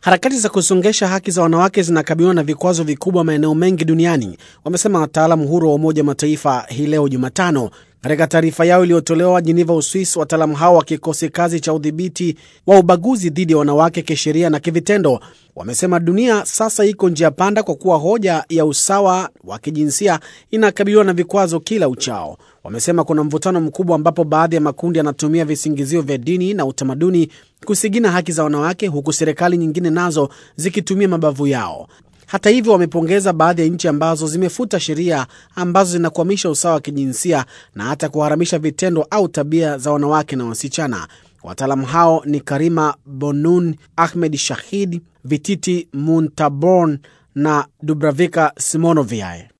Harakati za kusongesha haki za wanawake zinakabiliwa na vikwazo vikubwa maeneo mengi duniani, wamesema wataalamu huru wa Umoja wa Mataifa hii leo Jumatano. Katika taarifa yao iliyotolewa Jeneva, Uswis, wataalamu hao wa kikosi kazi cha udhibiti wa ubaguzi dhidi ya wanawake kisheria na kivitendo wamesema dunia sasa iko njia panda kwa kuwa hoja ya usawa wa kijinsia inakabiliwa na vikwazo kila uchao. Wamesema kuna mvutano mkubwa ambapo baadhi ya makundi yanatumia visingizio vya dini na utamaduni kusigina haki za wanawake, huku serikali nyingine nazo zikitumia mabavu yao. Hata hivyo, wamepongeza baadhi ya nchi ambazo zimefuta sheria ambazo zinakwamisha usawa wa kijinsia na hata kuharamisha vitendo au tabia za wanawake na wasichana. Wataalamu hao ni Karima Bonun, Ahmed Shahid, Vititi Muntaborn na Dubravika Simonovic.